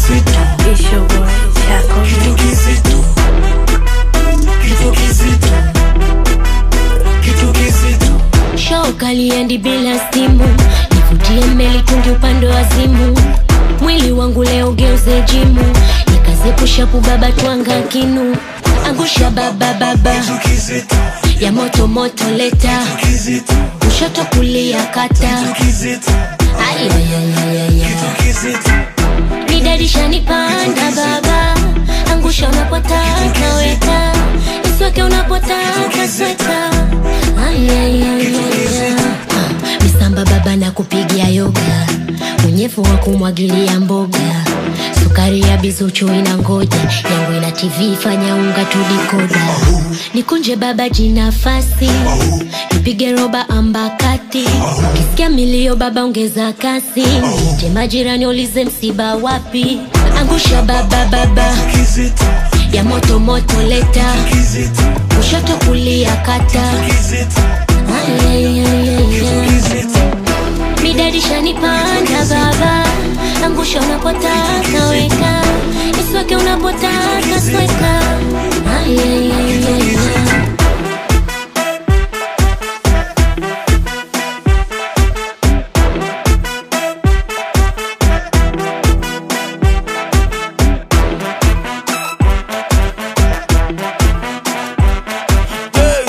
kizito, It's your boy, Chaco. kitu kizito, kitu kizito, kitu kizito. Show kaliendi bila simu, nivutie mbele tungi upande wa zimu. Mwili wangu leo geuze jimu, nikaze pushapu baba twanga kinu. Angusha baba baba Kitu kizito, ya moto moto leta, kizito, kushoto kulia kata. kizito, Ayayayayaya, kitu kizito, midadisha nipanda baba, angusha unapotaka weka, isweke unapotaka sweta. Ayayayaya, Ah, misamba baba na kupigia yoga, unyevu wa kumwagilia mboga sukari ya bizuchu ina ngoja yangu ina tv fanya unga tudikoda nikunje baba jinafasi nipige roba ambakati kisikia milio baba ongeza kasi nje majirani ulize msiba wapi angusha baba baba kizito, ya moto moto leta kizito, kushoto kulia kata kizito, Ayayayaya. kizito, midadisha nipanda baba angusha unapotaka weka isweke unapotaka sweka Ayayayaya. Hey.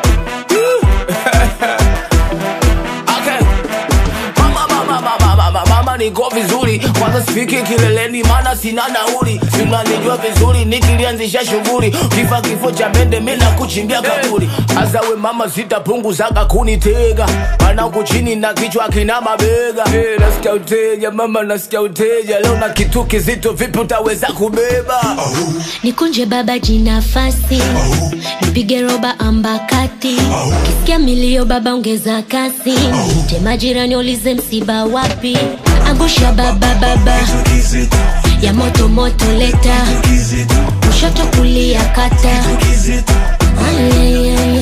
Okay. Mama, mama, mama, mama, mama niko vizuri kwanza sifiki kileleni maana sina nauli sinanijua vizuri nikilianzisha shughuli kifa kifo cha mende mina kuchimbia kaburi azawe mama sitapunguzaga kunitega mana huku chini na kichwa kina mabega hey, nasikia uteja mama nasikia uteja leo na kitu kizito vipi utaweza kubeba nikunje baba jinafasi nipige roba ambakati kisikia milio baba ongeza kasi nje majirani ulize msiba wapi angusha baba baba kizito, ya moto moto leta kizito, kushoto kulia kata kizito, Ayayayaya.